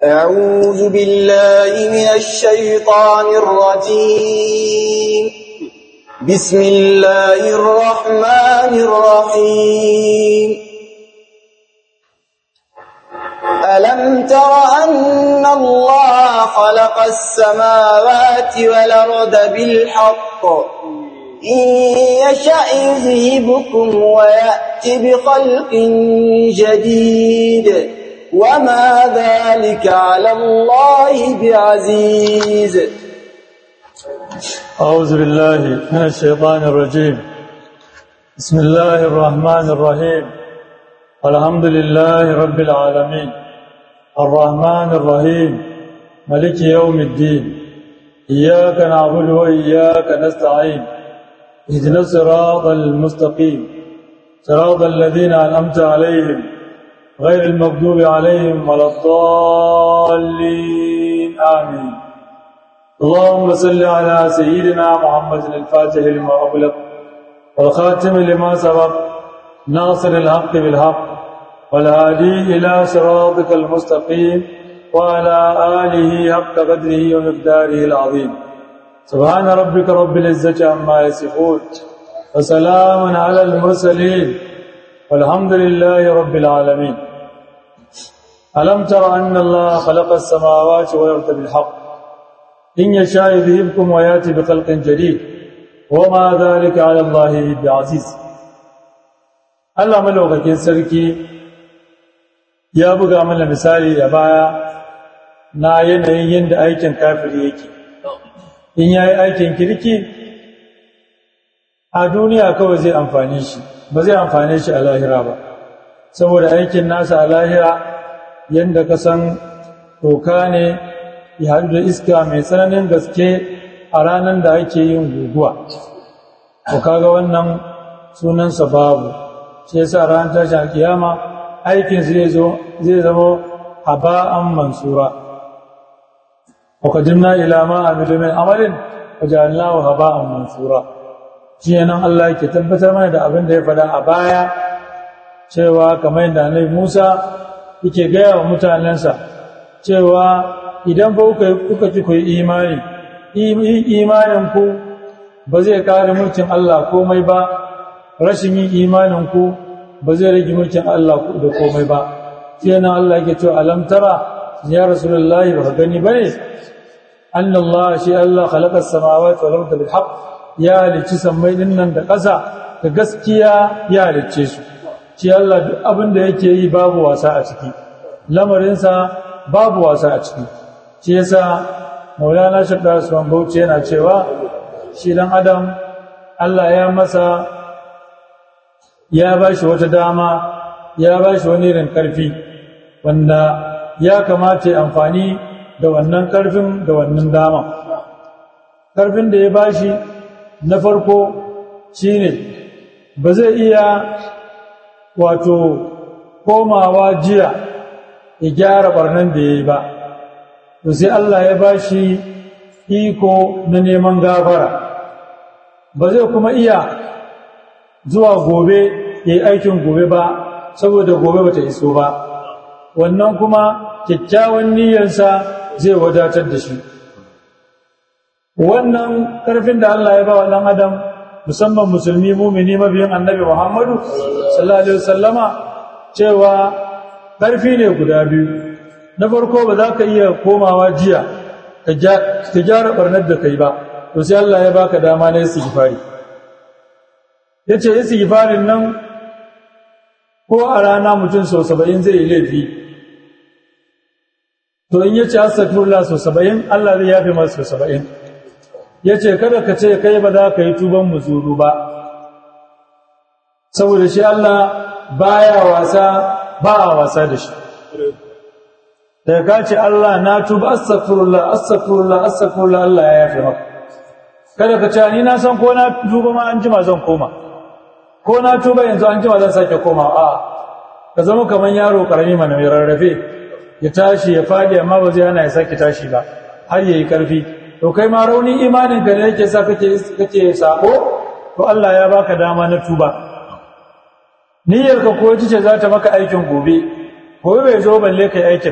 أعوذ بالله من الشيطان الرجيم بسم الله الرحمن الرحيم ألم تر أن الله خلق السماوات والأرض بالحق إن يشأ يذهبكم ويأتي بخلق جديد وما ذلك على الله بعزيز أعوذ بالله من الشيطان الرجيم بسم الله الرحمن الرحيم الحمد لله رب العالمين الرحمن الرحيم ملك يوم الدين إياك نعبد وإياك نستعين اهدنا الصراط المستقيم صراط الذين أنعمت عليهم غير المغضوب عليهم ولا الضالين آمين اللهم صل على سيدنا محمد الفاتح لما أغلق والخاتم لما سبق ناصر الحق بالحق والهادي إلى صراطك المستقيم وعلى آله حق قدره ومقداره العظيم سبحان ربك رب العزة عما يصفون وسلام على المرسلين والحمد لله رب العالمين ألم تر أن الله خلق السماوات والأرض بالحق إن يشاء يذهبكم وياتي بخلق جديد وما ذلك على الله بعزيز Allah malaukakin sarki ya buga mana misali a baya na yanayin yadda aikin kafiri yake in ya yi aikin kirki a duniya kawai zai amfane shi ba zai amfane shi a lahira ba saboda aikin nasa a lahira yadda ka san toka ne ya haɗu da iska mai tsananin gaske a ranar da ake yin guguwa ko kaga wannan sunansa babu shi yasa ran tashin kiyama aikin zai zo zai zama haba'an mansura wa qadimna ila ma amilu min amalin wajalnahu haba'an mansura shi nan Allah yake tabbatar mana da abin da ya faɗa a baya cewa kamar yadda Annabi Musa yake gaya wa mutanensa cewa idan ba kuka ci ku yi imani imanin ku ba zai kare mulkin Allah komai ba rashin yin imanin ku ba zai rage mulkin Allah da komai ba sai nan Allah yake cewa alam tara ya rasulullahi ba gani bane anna Allah shi Allah khalaqa as-samawati wal arda bil haqq ya halicci sammai din nan da ƙasa da gaskiya ya halicce su shi Allah duk abin da yake yi babu wasa a ciki lamarinsa babu wasa a ciki shi yasa Maulana Shaddar Usman Bauchi yana cewa shi dan Adam Allah ya masa ya ba shi wata dama ya ba shi wani irin ƙarfi wanda ya kamata ya amfani da wannan ƙarfin da wannan dama ƙarfin da ya ba shi na farko shi ne ba zai iya wato komawa jiya ya gyara ɓarnan da ya yi ba to sai Allah ya ba shi iko na neman gafara ba zai kuma iya zuwa gobe ya yi aikin gobe ba saboda gobe ba ta iso ba wannan kuma kyakkyawan niyyarsa zai wadatar da shi wannan ƙarfin da Allah ya ba wa ɗan adam musamman musulmi mumini mabiyin annabi muhammadu sallallahu alaihi wasallama cewa ƙarfi ne guda biyu na farko ba za ka iya komawa jiya ka gyara ɓarnar da kai ba to sai Allah ya baka dama na istighfari ya ce istighfarin nan ko a rana mutum sau saba'in zai yi laifi to in ya ce astagfirullah sau saba'in Allah zai yafe masa sau saba'in ya ce kada ka ce kai ba za ka yi tuban muzuru ba saboda shi Allah baya wasa ba a wasa da shi daga ka ce Allah na tuba astagfirullah astagfirullah astagfirullah Allah ya yafe maka kada ka ce ni na san ko na tuba ma an jima zan koma ko na tuba yanzu an jima zan sake koma a ka zama kamar yaro karami mana mai rarrafe ya tashi ya fadi amma ba zai hana ya sake tashi ba har yayi karfi to kai ma raunin imanin ka ne yake sa kake kake sako to Allah ya baka dama na tuba niyyar ka ko ce za ta maka aikin gobe gobe bai zo balle kai aikin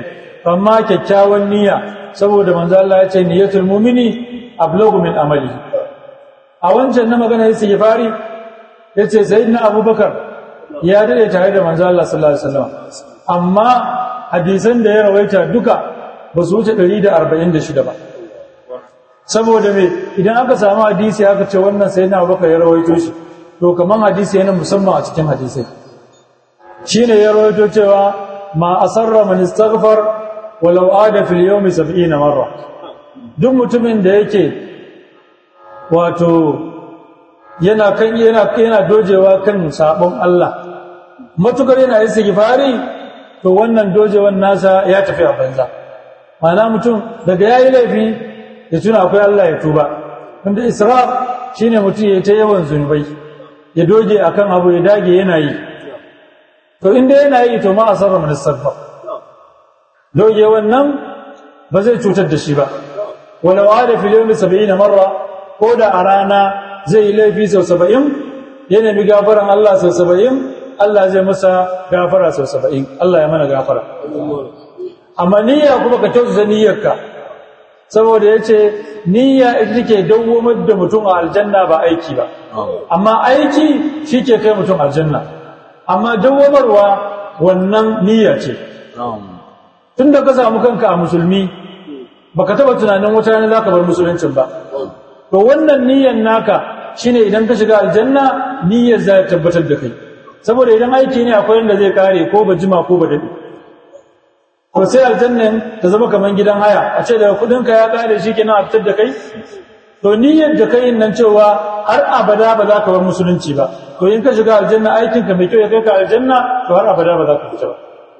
amma kyakkyawan niyya saboda manzo Allah ya ce niyyatul mu'mini ablagu min amali a wancan na magana yace ya fari yace sayyidina abubakar ya dade tare da manzo Allah sallallahu alaihi wasallam amma hadisan da ya rawaita duka ba su wuce 146 ba saboda me idan aka samu hadisi aka ce wannan sayyidina abubakar ya rawaito shi to kaman hadisi yana musamman a cikin hadisai shine ya rawaito cewa ma asarra man istaghfar walau ada fil yawmi 70 marra duk mutumin da yake wato yana kan yana yana dojewa kan sabon Allah matukar yana istighfari to wannan dojewan nasa ya tafi a banza mana mutum daga yayi laifi ya tuna akwai Allah ya tuba wanda israf shine mutum ya ta yawan zunubai ya doge akan abu ya dage yana yi to inda yana yi to ma asarra min istighfar doge wannan ba zai cutar da shi ba walau ada fil yawmi 70 marra ko da a rana zai yi laifi sau 70 ya nemi gafaran Allah sau 70 Allah zai masa gafara sau 70 Allah ya mana gafara amma niyya kuma ka kyautata niyyarka saboda yace niyya ita take dawwamar da mutum a aljanna ba aiki ba amma aiki shike kai mutum aljanna amma dawwamarwa wannan niyya ce tunda ka samu kanka a musulmi baka taba tunanin wata rana zaka bar musuluncin ba to wannan niyyar naka shine idan ka shiga aljanna niyyar za ta tabbatar da kai saboda idan aiki ne akwai wanda zai kare ko ba jima ko ba dade to sai aljannan ta zama kaman gidan haya a ce daga kudin ka ya kare shi kenan a fitar da kai to niyyar da kai nan cewa har abada ba za ka bar musulunci ba to in ka shiga aljanna aikin ka mai kyau ya kai ka aljanna to har abada ba za ka fita ba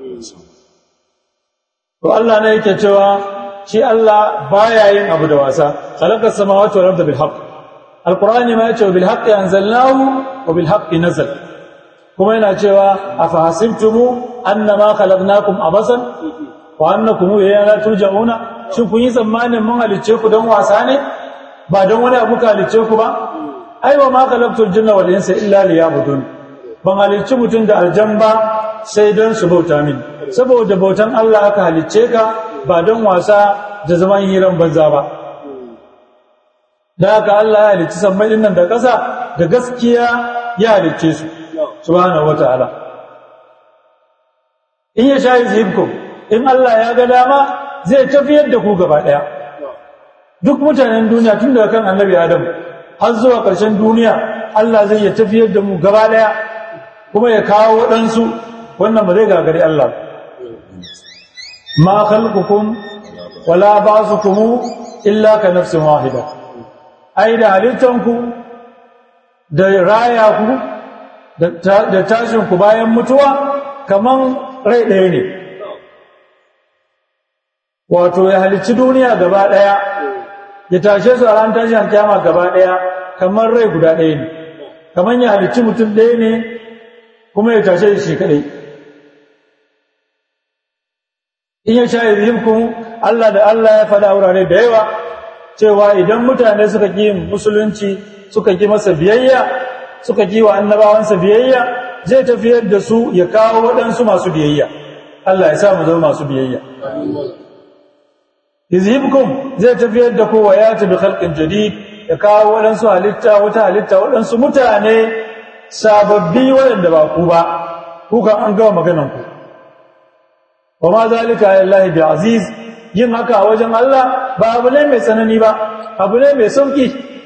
to Allah ne yake cewa shi Allah baya yin abu da wasa khalaqas samawati wal arda bil haqq alqur'ani ma yace bil haqqi anzalnahu wa bil haqqi nazal kuma yana cewa afa hasibtumu annama khalaqnakum abasan wa annakum ilayna la turja'una shin kun yi tsammanin mun halicce ku don wasa ne ba don wani abu ka halicce ku ba ai wa ma khalaqtul jinna wal insa illa liya'budun ban halicci mutum da aljan ba sai don su bauta min saboda bautan Allah aka halicce ka ba don wasa da zaman hiran banza ba da haka Allah ya halicci sammai din nan da ƙasa da gaskiya ya halicce su subhanahu wataala in ya sha yuzhibkum in Allah ya ga dama zai tafiyar da ku gaba daya duk mutanen duniya tun daga kan annabi Adam har zuwa ƙarshen duniya Allah zai ya tafiyar da mu gaba daya kuma ya kawo waɗansu wannan ba zai gagari Allah ma khalqukum wala ba'thukum illa ka nafsin wahida ai da halittanku da raya ku da tashin ku bayan mutuwa kaman rai ɗaya ne wato ya halicci duniya gaba ɗaya ya tashe su a ran tashin kiyama gaba ɗaya kamar rai guda ɗaya ne kamar ya halicci mutum ɗaya ne kuma ya tashe shi kaɗai in ya sha yuzhibkum Allah da Allah ya faɗa wurare da yawa cewa idan mutane suka ƙi musulunci suka ƙi masa biyayya suka ƙi wa annabawansa biyayya zai tafiyar da su ya kawo waɗansu masu biyayya Allah ya sa mu zama masu biyayya yuzhibkum zai tafiyar da kowa ya tabi khalqin jadid ya kawo waɗansu halitta wata halitta waɗansu mutane sababbi waɗanda ba ku ba ku kan an gama maganan ku wa ma zalika lillahi bi aziz yin haka a wajen Allah ba abu ne mai tsanani ba abu ne mai sauki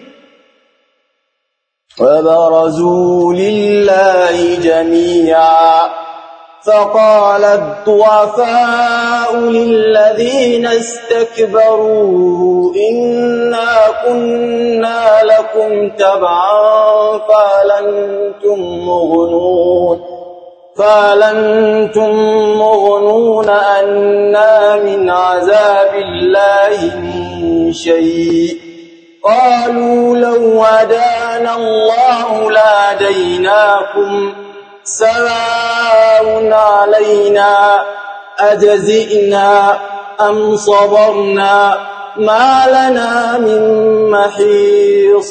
وبرزوا لله جميعا فقال الضعفاء للذين استكبروا إنا كنا لكم تبعا فلنتم مغنون فلنتم مغنون أنا من عذاب الله من شيء قالوا لو هدانا الله لهديناكم سواء علينا أجزئنا أم صبرنا ما لنا من محيص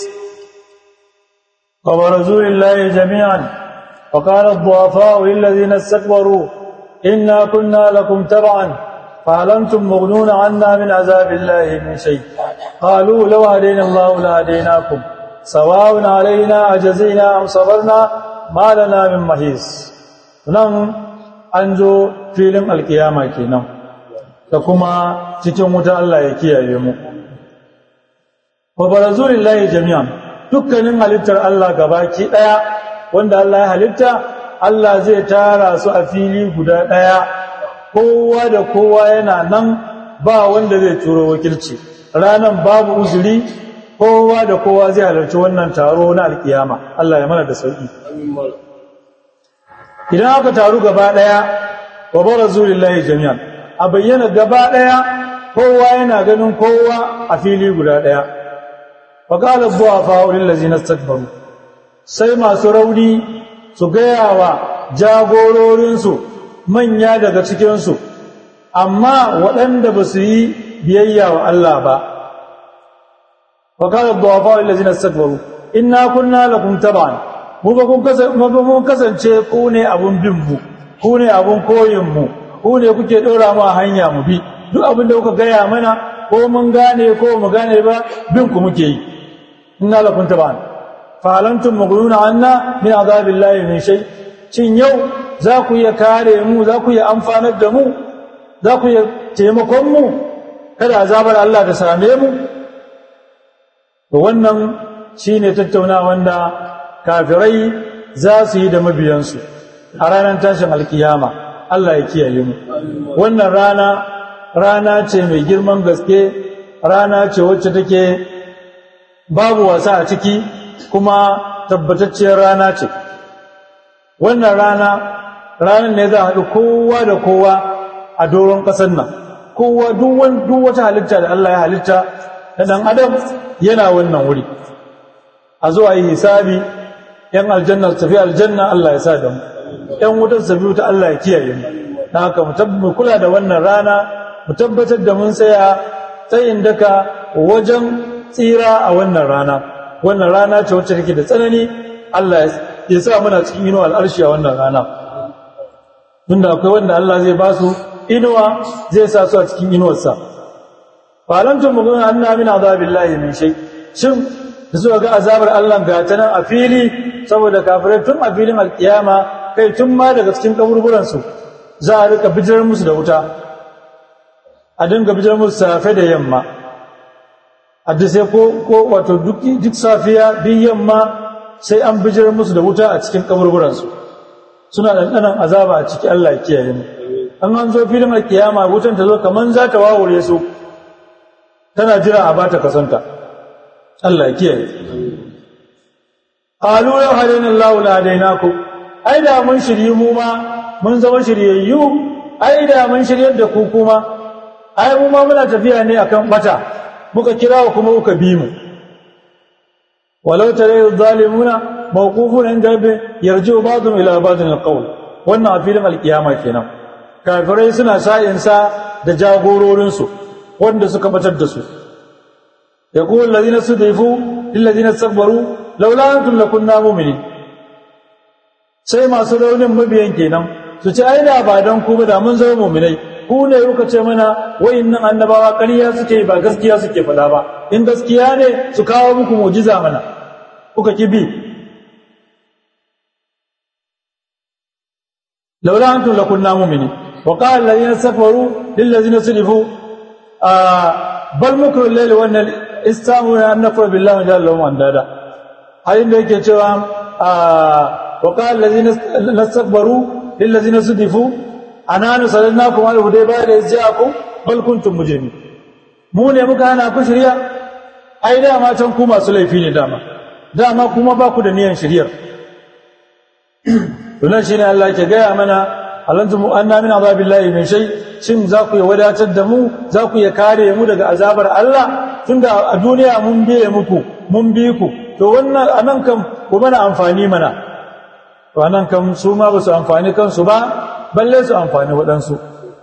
وبرزوا لله جميعا وقال الضعفاء للذين استكبروا إنا كنا لكم تبعا فهل أنتم مغنون عنا من عذاب الله من شيء قالوا لو هدينا الله لهديناكم سواء علينا أجزينا أم صبرنا ما لنا من محيص nan an zo filin alkiyama kenan da kuma cikin wuta Allah ya kiyaye mu wa barazulillahi jami'an dukkanin halittar Allah gabaki daya wanda Allah ya halitta Allah zai tara su a fili guda daya kowa da kowa yana nan ba wanda zai turo wakilci ranan babu uzuri kowa da kowa zai halarci wannan taro na alkiyama Allah ya mana da sauki idan aka taru gaba daya wa barazulillahi jami'an a bayyana gaba daya kowa yana ganin kowa a fili guda daya wa qala dhu'afa lil ladzina istakbaru sai masu rauni su gaya wa jagororinsu manya daga cikinsu amma waɗanda ba su yi biyayya wa Allah ba wa qala dhu'afa lil ladzina istakbaru inna kunna lakum tab'an mu ba kun kasance ku ne abun bin mu ku ne abun koyin mu ku ne kuke dora mu a hanya mu bi duk abin da kuka gaya mana ko mun gane ko mu gane ba bin ku muke yi inna lakum taban fa alantum mughnuna anna min azabillahi min shay cin yau za ku iya kare mu za ku iya amfanar da mu za ku iya taimakon mu kada azabar Allah ta same mu to wannan shine tattaunawa wanda kafirai za su yi da mabiyansu a ranar tashin alkiyama Allah ya kiyaye mu wannan rana rana ce mai girman gaske rana ce wacce take babu wasa a ciki kuma tabbatacciyar rana ce wannan rana ranar ne za a haɗu kowa da kowa a doron ƙasar nan kowa duk wata halitta da Allah ya halitta na ɗan adam yana wannan wuri a zuwa yi hisabi yan aljanna su tafi aljanna Allah ya sa da mu yan wutar su tafi wuta Allah ya kiyaye mu dan haka mu kula da wannan rana mu tabbatar da mun tsaya tsayin daka wajen tsira a wannan rana wannan rana ce wacce take da tsanani Allah ya sa muna cikin inuwa al'arshi a wannan rana tunda akwai wanda Allah zai ba su inuwa zai sa su a cikin inuwarsa falantum mugun anna min azabillahi min shay shin da suka ga azabar Allah ga ta nan a fili saboda kafirai tun a filin alkiyama kai tun ma daga cikin kaburburansu za a rika bijirar musu da wuta a dinga bijirar musu safe da yamma a duk sai ko ko wato duk duk safiya bin yamma sai an bijirar musu da wuta a cikin kaburburansu suna ɗanɗanan azaba a ciki Allah ya kiyaye mu an an zo filin alkiyama wutan ta zo kaman za ta wawure su tana jira a bata kasanta Allah ya kiyaye qalu law hadana Allahu la hadainakum ai da mun shirye mu ma mun zama shiryayyu ai da mun shiryar da ku kuma ai mu ma muna tafiya ne akan bata muka kira ku kuma kuka bi mu walau tare zalimuna mawqufun inda bi yarji'u ba'dhum ila ba'dhin alqawl wannan a filin alkiyama kenan kafirai suna sa'in sa da jagororin su wanda suka batar da su يقول الذين استضعفوا للذين استكبروا لولا انتم لكنا مؤمنين sai masu raunin mabiyan kenan su ce ai da ba dan ku ba da mun zama mu'minai ku ne kuka ce mana wayannan annabawa ƙarya suke ba gaskiya suke faɗa ba in gaskiya ne su kawo muku mu'jiza mana kuka kibi laula antum lakunna mu'minin wa qala alladhina istakbaru lil ladzina sudifu bal mukru al-layli wan istamu an nakfur billahi jalla lahum andada ayin da yake cewa wa qala allazina nastakbaru lil ladzina sudifu ananu salannakum al hudayba da ja'akum bal kuntum mujrimin mu ne muka hana ku shirya ai dama can ku masu laifi ne dama dama kuma ba ku da niyan shiryar to nan shine Allah ke gaya mana alantum anna min azabillahi min shay shin za ku ya wadatar da mu za ku ya kare mu daga azabar Allah tunda a duniya mun biye muku mun bi ku to wannan anan kam ku mana amfani mana to anan kam su ma ba su amfani kansu ba balle su amfani waɗansu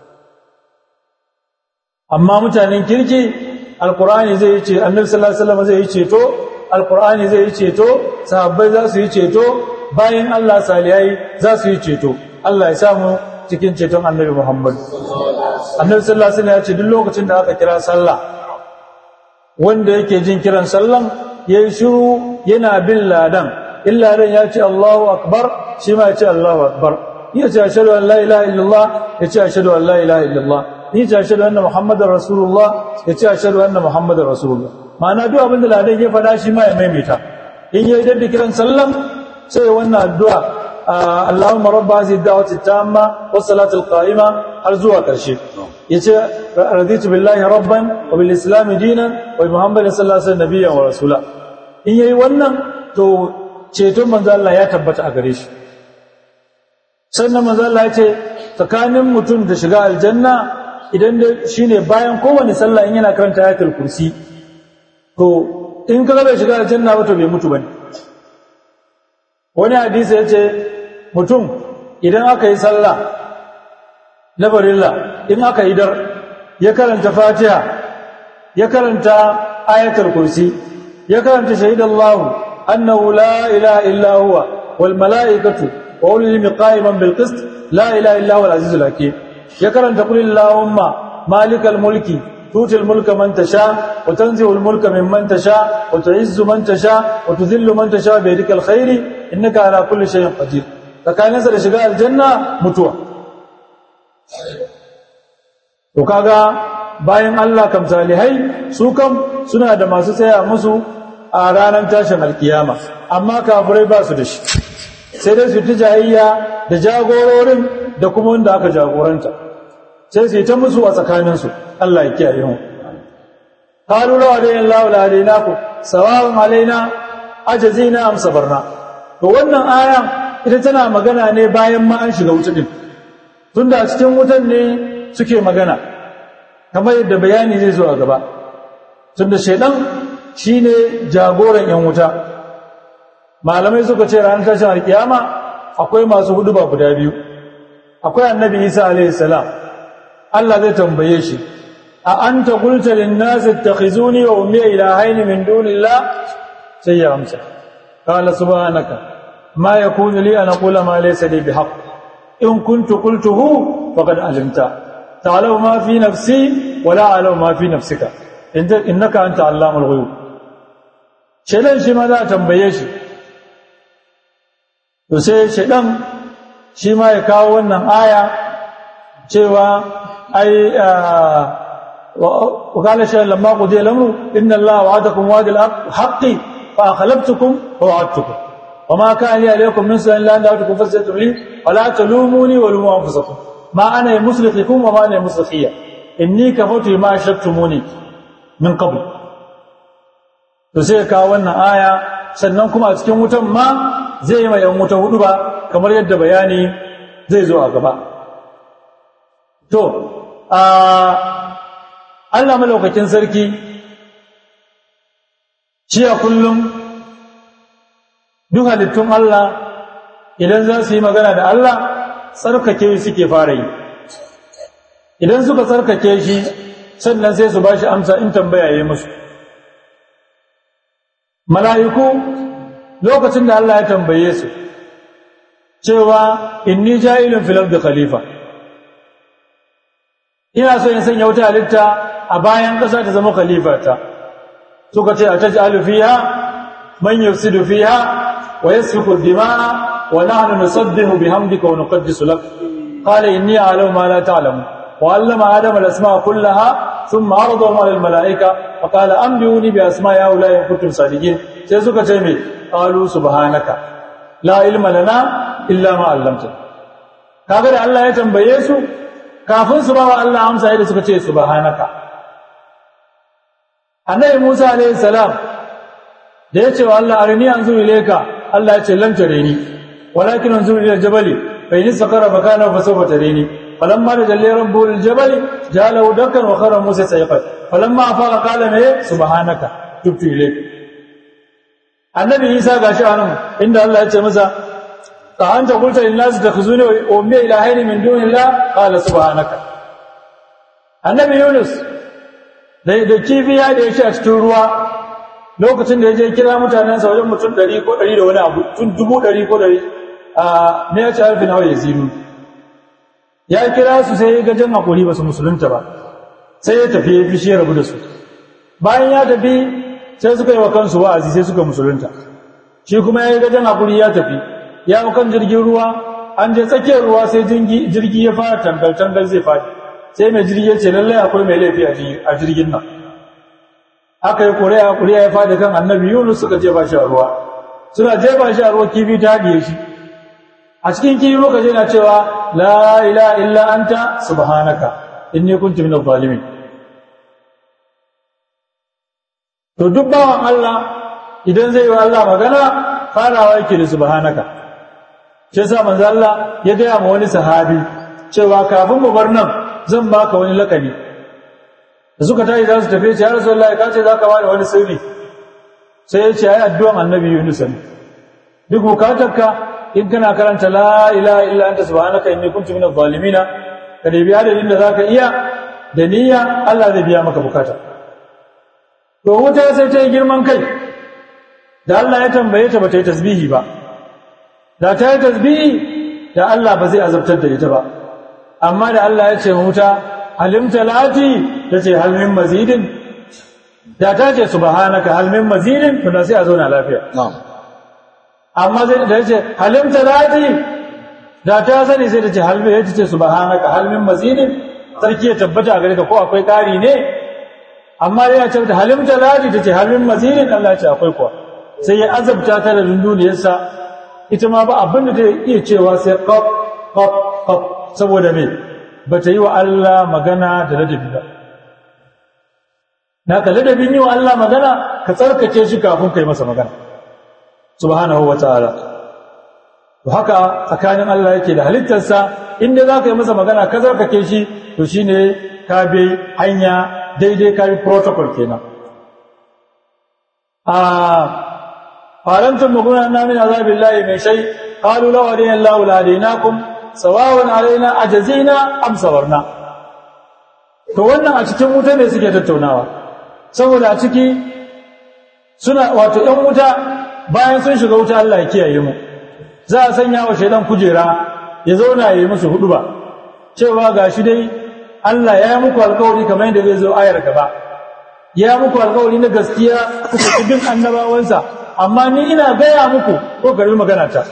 amma mutanen kirki alqur'ani zai ce annabi sallallahu alaihi wasallam zai yi ceto alqur'ani zai yi ceto sahabbai za su yi ceto bayan Allah salihai za su yi ceto Allah ya samu cikin ceton annabi Muhammad annabi sallallahu alaihi wasallam ya ce duk lokacin da aka kira sallah wanda yake jin kiran sallan yayi shiru yana bin ladan illa ladan ya ce Allahu akbar shi ma ya ce Allahu akbar ya ce ashhadu an la ilaha illallah ya ce ashhadu an la ilaha illallah ya ce ashhadu anna muhammadar rasulullah ya ce ashhadu anna muhammadar rasulullah ma'ana duk abin da ladan ya faɗa shi ma ya maimaita in yayi da kiran sallan sai wannan addu'a Allahumma rabba hadhihi ad-da'wati at-tamma was-salati al-qa'ima har zuwa karshe yace raditu billahi rabban wa bil islam dinan wa bi muhammadin sallallahu alaihi wasallam nabiyyan wa rasula in yayi wannan to ceton manzo Allah ya tabbata a gare shi sannan manzo Allah ya ce tsakanin mutum da shiga aljanna idan da shine bayan kowane sallah in yana karanta ayatul kursi to in kaga bai shiga aljanna ba to bai mutu bane wani hadisi yace mutum idan aka yi sallah na barilla in aka yi dar ya karanta fatiha ya karanta ayatul kursi ya karanta shahidallahu annahu la ilaha illa huwa wal malaikatu wa ulul ilmi qa'iman bil qist la ilaha illa huwa al azizul hakim ya karanta qul allahumma malikal mulki tuti al mulka man tasha wa tanzi'u al mulka mimman tasha wa tu'izzu man tasha wa tudhillu man tasha bi yadikal khairi innaka ala kulli shay'in qadir tsakaninsa da shiga aljanna mutuwa to kaga bayan Allah kam salihai su kam suna da masu tsaya musu a ranar tashin alkiyama amma kafirai ba su da shi sai dai su ta jayayya da jagororin da kuma wanda aka jagoranta sai su yi ta musu a tsakaninsu Allah ya kiyaye mu qalu la ilaha illa huwa alainaku sawa'un alaina ajazina am sabarna to wannan aya ita tana magana ne bayan ma an shiga wuta din tunda a cikin wutan ne suke magana kamar yadda bayani zai zo a gaba tunda shaidan shine jagoran yan wuta malamai suka ce ranar tashin alkiyama akwai masu hudu ba guda biyu akwai annabi isa alaihi salam Allah zai tambaye shi a anta qulta lin nas ittakhizuni wa ummi ilahayn min dunillah sai ya amsa qala subhanaka ma yakunu li an aqula ma laysa li bihaqq in kuntu qultuhu faqad alimta ta'lamu ma fi nafsi wa la a'lamu ma fi nafsika innaka anta allamul ghuyub shedan shi ma za a tambaye shi to sai shedan shi ma ya kawo wannan aya cewa ai وقال شيئا لما قضي الامر ان الله وعدكم وعد الحق فاخلفتكم ووعدتكم وما كان لي عليكم من سؤال الا ان دعوتكم فاستجبتم لي ولا تلوموني ولوموا انفسكم ما انا بمصرخكم وما انا بمصرخيه اني كفرت ما اشركتموني من قبل to sai kawo wannan aya sannan kuma a cikin wutan ma zai yi mai yan wuta hudu ba kamar yadda bayani zai zo a gaba to a Allah malaukakin sarki shi a kullum duk halittun Allah idan za su yi magana da Allah tsarkake suke fara yi idan suka tsarkake shi sannan sai su ba shi amsa in tambaya yi musu mala'iku lokacin da Allah ya tambaye su cewa inni ja'ilun fil ardi khalifa ina so in sanya wata halitta a bayan ƙasa ta zama khalifata suka ce a taj'alu fiha man yufsidu fiha wa yasfiku dima'a wa nahnu nusabbihu bihamdika wa nuqaddisu lak qala inni a'lamu ma la ta'lamu wa 'allama adama al-asma'a kullaha thumma 'aradahum 'ala al-mala'ika wa qala anbi'uni bi asma'i ha'ula'i in kuntum sadiqin sai suka ce me qalu subhanaka la ilma lana illa ma 'allamtana kaga da Allah ya tambaye su kafin su ba wa Allah amsa yadda suka ce subhanaka annabi Musa alayhi salam da ya ce wa Allah arini anzu ilayka Allah ya ce lan tareni walakin anzu ila jabali fa in sakara makana fa sawfa tareni falamma tajalli rabbu lil jabali jalahu dakkan wa khara Musa sayqat falamma afaqa qala ma subhanaka tubtu ilayka annabi Isa gashi anan inda Allah ya ce masa فأنت قلت للناس اتخذوني وأمي إلهين من دون الله قال سبحانك النبي يونس da kifi ya da shi a cikin ruwa lokacin da ya je kira mutanensa wajen mutum ɗari ko ɗari da wani abu tun dubu ɗari ko ɗari a ne ya ci harfi nawa ya ziru ya kira su sai ya gajen hakuri ba su musulunta ba sai ya tafi ya fishi ya rabu da su bayan ya tafi sai suka yi wa kansu wa'azi sai suka musulunta shi kuma ya yi gajen hakuri ya tafi ya hau kan jirgin ruwa an je tsakiyar ruwa sai jirgi ya fara tangal-tangal zai faɗi sai mai jirgi ya ce lallai akwai mai laifi a jirgin nan aka yi kuriya kuriya ya faɗi kan annabi yunus suka jefa shi a ruwa suna jefa shi a ruwa kifi ta haɗiye shi a cikin kifi muka je na cewa la ilaha illa anta subhanaka inni kuntu minadh zalimin to duk bawan Allah idan zai yi wa Allah magana farawa yake da subhanaka shi yasa manzo Allah ya gaya ma wani sahabi cewa kafin mu bar nan zan baka wani lakabi da suka tayi za su tafi ce ya rasulullahi ka ce za ka bada wani sirri sai ya ce ai addu'an annabi Yunus ne duk bukatarka in kana karanta la ilaha illa anta subhanaka inni kuntu minadh zalimin ka da biya da inda zaka iya da niyya Allah zai biya maka bukata to wuta sai ta yi girman kai da Allah ya tambaye ta bata yi tasbihi ba da ta yi tasbihi da Allah ba zai azabtar da ita ba amma da Allah ya ce wuta halimta lati tace hal min mazidin da ta ce subhanaka hal min mazidin to da sai a zauna lafiya na'am amma sai da yace halimta lati da ta sani sai ta ce hal min yace subhanaka hal min mazidin sarki ya tabbata gare ka ko akwai ƙari ne amma yana ce ta halimta lati tace hal min mazidin Allah ya ce akwai kuwa sai ya azabta ta da dunduniyarsa ita ma ba abin da ta iya cewa sai qaf qaf qaf saboda me bata yi wa Allah magana da ladabi ba naka ladabin yi wa Allah magana ka tsarkake shi kafin kai masa magana subhanahu wataala to haka tsakanin Allah yake da halittarsa inda za ka yi masa magana ka tsarkake shi to shine ka bi hanya daidai ka bi protocol kenan a farantum muguna na min azabillahi min shay qalu law adina Allahu la adinakum sawawan alaina ajazina am sawarna to wannan a cikin wuta ne suke tattaunawa saboda a ciki suna wato ɗan wuta bayan sun shiga wuta Allah ya kiyaye mu za a sanya wa shaidan kujera ya zauna ya yi musu hudu ba cewa gashi dai Allah ya yi muku alkawari kamar yadda zai zo ayar gaba ya yi muku alkawari na gaskiya kuka ci bin annabawansa amma ni ina gaya muku ko karbi magana ta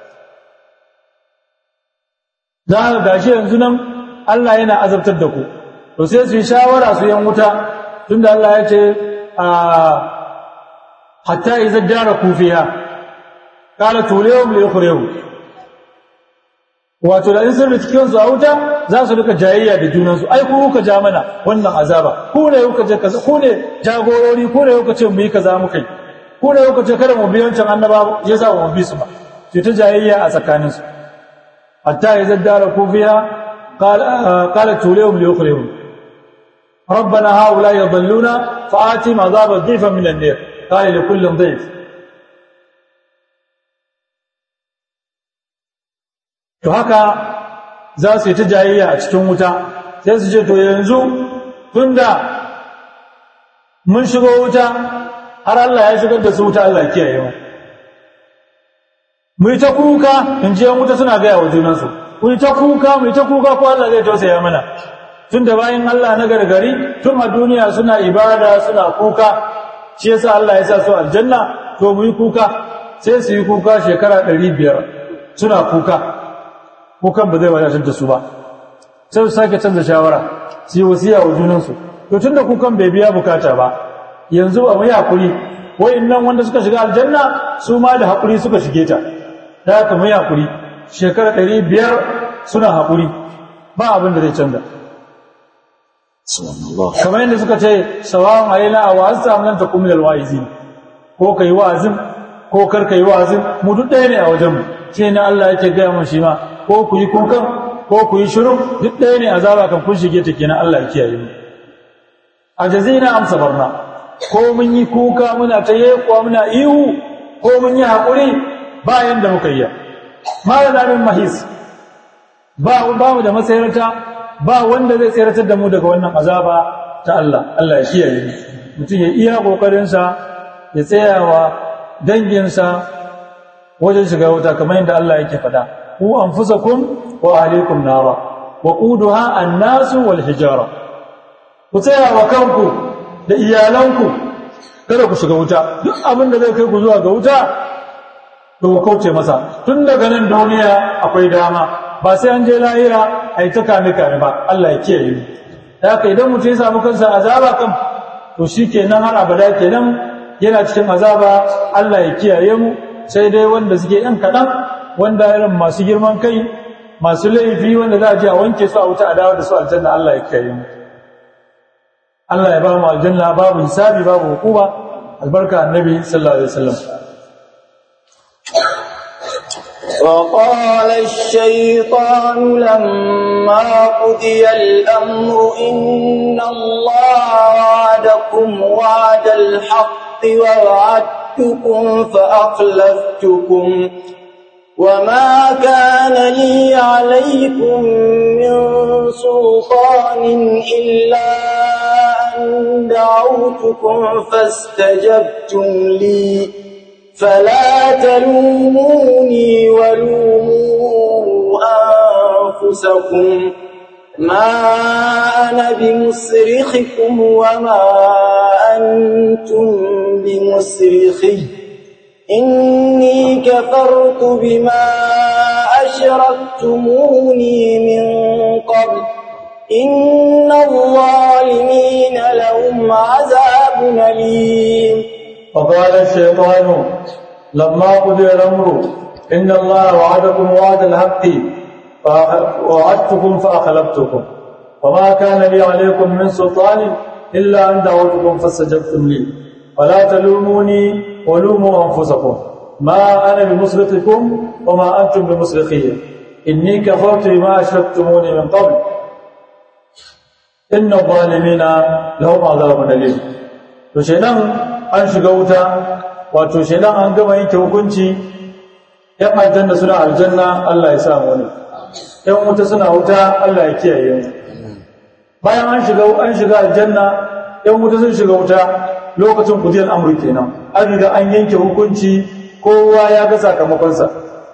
za ka gashi yanzu nan Allah yana azabtar da ku to sai su yi shawara su yan wuta tunda Allah ya ce a hatta idza dara kufiya qala tuliyum li yukhriyu wato da in sun da cikin su a wuta za su rika jayayya da junan su ai ku kuka ja mana wannan azaba ku ne kuka je kaza ku ne jagorori ku ne kuka ce mu yi kaza muka yi ku ne kuka ce kada mu bi wancan annaba yasa mu bi su ba sai ta jayayya a tsakanin su hatta idza dara kufiya qala qala tuliyum li yukhriyu ربنا هؤلاء يضلون فآتهم عذابا ضيفا من النار قال لكل ضيف to haka za su yi ta jayayya a cikin wuta sai su ce to yanzu tunda mun shigo wuta har Allah ya shigar da su wuta Allah kiyaye mu mu yi ta kuka in ji yan wuta suna gaya wa junansu mu yi ta kuka mu yi ta kuka ko Allah zai tausaya mana tun da bayan Allah na gargari tun a duniya suna ibada suna kuka shi yasa Allah ya sa su aljanna to mu yi kuka sai su yi kuka shekara ɗari biyar suna kuka kukan ba zai wadatar da su ba sai su sake canza shawara su yi wasiya wa junansu to tun da kukan bai biya bukata ba yanzu a mu yi haƙuri nan wanda suka shiga aljanna su ma da haƙuri suka shige ta da haka mu yi haƙuri shekara ɗari biyar suna haƙuri ba abin da zai canza kamar yadda suka ce sawawan alaina a wa'azta amlan takum min alwa'izin ko kai wa'azin ko kar kai wa'azin mu duk ɗaya ne a wajen mu shi ne Allah yake gaya mun shi ma ko ku yi kukan ko ku yi shiru duk ɗaya ne azaba kan kun shige ta kenan Allah ya kiyaye mu ajazina am sabarna ko mun yi kuka muna ta yekuwa muna ihu ko mun yi haƙuri bayan da muka yi ma da min mahis ba ba mu da masayarta ba wanda zai tseratar da mu daga wannan azaba ta Allah Allah ya kiyaye mutum ya iya kokarin sa ya tsayawa dangin sa wajen shiga wuta kamar yadda Allah yake faɗa ku anfusakum wa ahlikum nara waquduha an-nasu wal hijara ku tsaya wa kanku da iyalanku kada ku shiga wuta duk abin da zai kai ku zuwa ga wuta to ku kauce masa tun daga nan duniya akwai dama ba sai an je lahira ai ta kame kame ba Allah ya kiyaye mu haka idan mutum ya samu kansa azaba kan to shikenan har abada kenan yana cikin azaba Allah ya kiyaye mu sai dai wanda suke yan kaɗan wanda irin masu girman kai masu laifi wanda za a je a wanke su a wuta a dawo da su aljanna Allah ya kiyaye mu Allah ya ba mu aljanna babu hisabi babu hukuma albarka annabi sallallahu alaihi wasallam وقال الشيطان لما قضي الأمر إن الله وعدكم وعد الحق ووعدتكم فأخلفتكم وما كان لي عليكم من سلطان إلا أن دعوتكم فاستجبتم لي فلا تلوموني ولوموا أنفسكم ما أنا بمصرخكم وما أنتم بمصرخي إني كفرت بما أشركتموني من قبل إن الظالمين لهم عذاب أليم وقال الشيطان لما قضي الأمر إن الله وعدكم وعد الحق ووعدتكم فأخلفتكم وما كان لي عليكم من سلطان إلا أن دعوتكم فاستجبتم لي فلا تلوموني ولوموا أنفسكم ما أنا بمصرخكم وما أنتم بمصرخي إني كفرت بما أشركتموني من قبل إن الظالمين لهم عذاب أليم وشيئا an shiga wuta wato shedan an gama yanke hukunci yan aljanna suna aljanna Allah ya sa mu ne yan wuta suna wuta Allah ya kiyaye mu bayan an shiga an shiga aljanna yan wuta sun shiga wuta lokacin kudiyar amri kenan an riga an yanke hukunci kowa ya ga sakamakonsa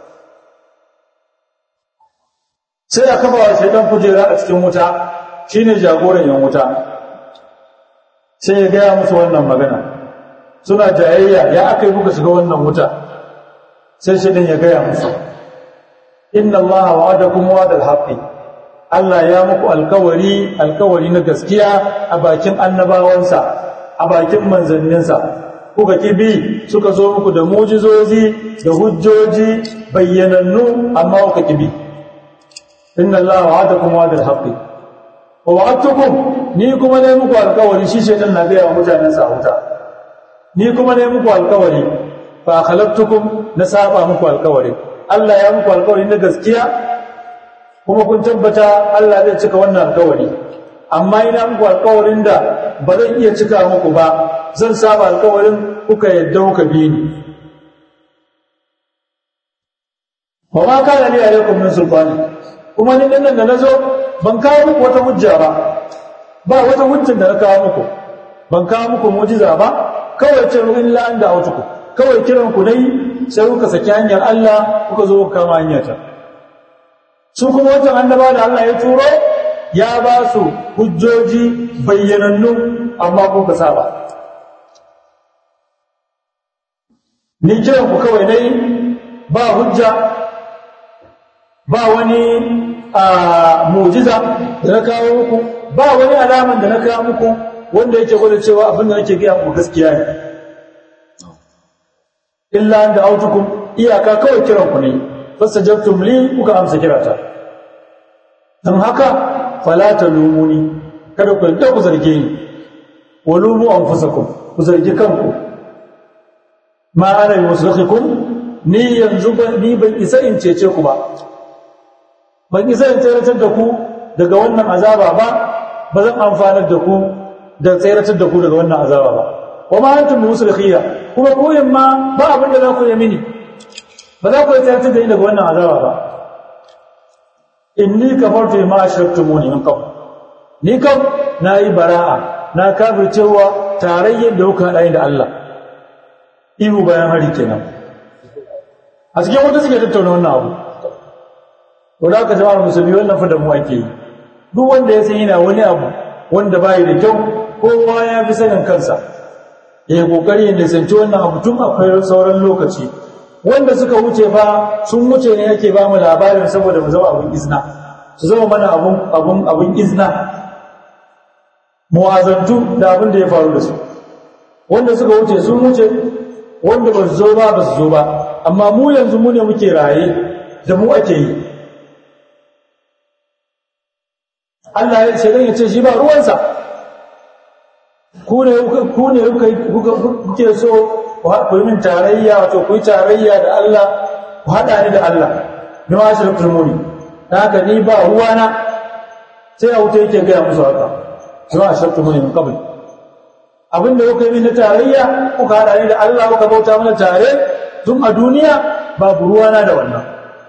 sai a kafa wa shedan kujera a cikin wuta shine jagoran yan wuta sai ya gaya musu wannan magana suna jayayya ya aka yi muka shiga wannan wuta sai shaidan ya gaya musu inna Allah wa'adakum wa'dal haqqi Allah ya muku alkawari alkawari na gaskiya a bakin annabawansa a bakin manzanninsa kuka kibi suka zo muku da mujizozi da hujjoji bayyanannu amma kuka kibi inna Allah wa'adakum wa'dal haqqi wa wa'adtukum ni kuma ne muku alkawari shi shaidan na gaya wa mutanen sa wuta ni kuma ne muku alkawari fa khalaqtukum na saba muku alkawari Allah ya muku alkawari na gaskiya kuma kun tabbata Allah zai cika wannan alkawari amma ina muku alkawarin da ba zan iya cika muku ba zan saba alkawarin kuka yadda kuka bi ni wa ma kana li alaikum min sultani kuma ni nan da nazo ban kawo muku wata hujja ba ba wata hujjar da na kawo muku ban kawo muku mu'jiza ba kawai ce illa an da autuku kawai kiran ku dai sai kuka saki hanyar Allah kuka zo kuka kama hanyar ta su kuma wancan annaba da Allah ya turo ya ba su hujjoji bayyanannu amma kuka saba ni kiran ku kawai dai ba hujja ba wani a mujiza da na kawo muku ba wani alaman da na kawo muku wanda yake gwada cewa abin da nake gaya muku gaskiya ne illa an da autukum iyaka kawai kiran ku ne fastajabtum li kuka amsa kirata dan haka fala talumuni kada ku yadda ku zarge ni walumu anfusakum ku zargi kanku ma ana yusrikum ni yanzu ni ban isa in cece ku ba ban isa in tseratar da ku daga wannan azaba ba ba zan amfanar da ku da tseratar da ku daga wannan azaba ba wa ma antum musrikhiya kuma ku ma ba abin da za ku yi mini ba za ku tseratar da ni daga wannan azaba ba inni kafartu ma ashraktumuni min qabl ni kam nayi bara'a na kafircewa tarayyar da kuka hada da Allah ihu bayan hari kenan a cikin wanda suke tattauna wannan abu wadda aka jama'ar musulmi wannan fa da mu ake yi duk wanda ya san yana wani abu wanda bai da kyau kowa ya fi sanin kansa ya yi kokari ya nisanci wannan abu tun akwai sauran lokaci wanda suka wuce ba sun wuce ne yake ba mu labarin saboda mu zama abun izna su zama mana abun abun abun izna muwazantu da abin da ya faru da su wanda suka wuce sun wuce wanda ba su zo ba ba su zo ba amma mu yanzu mu ne muke raye da mu ake yi Allah ya shaidan ya ce shi ba ruwansa ku ne ku ne kuke so ku yi min tarayya wato ku yi tarayya da Allah ku haɗa ni da Allah ni ma shi rukun muni ta haka ni ba ruwana sai a wuta yake gaya musu haka ni ma shi rukun muni min kabul abin da kuka yi min na tarayya kuka haɗa ni da Allah kuka bauta mana tare tun a duniya babu ruwana da wannan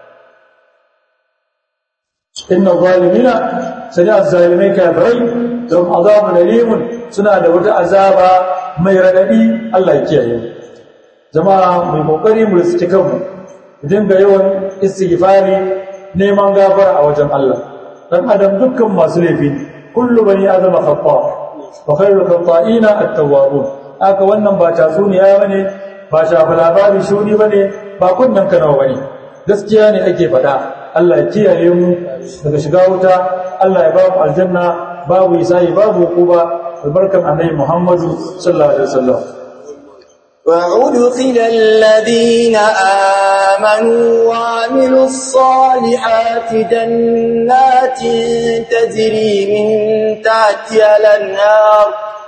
inna zalimina sani azzalimai kafirai don azabun alimun suna da wata azaba mai radadi Allah ya kiyaye jama'a mai kokari mu riski kanmu idan ga yawan istighfari neman gafara a wajen Allah dan adam dukkan masu laifi kullu bani adama khata wa khairul khata'ina at-tawwabun aka wannan ba tatsuniya bane ba shafa labari shuni bane ba kunnan kanawa bane gaskiya ne ake faɗa Allah ya kiyaye mu daga shiga wuta Allah ya ba mu aljanna babu isa'i babu hukuba albarkan annabi Muhammadu sallallahu alaihi wasallam وأدخل الذين آمنوا وعملوا الصالحات جنات تجري من تحتها الأنهار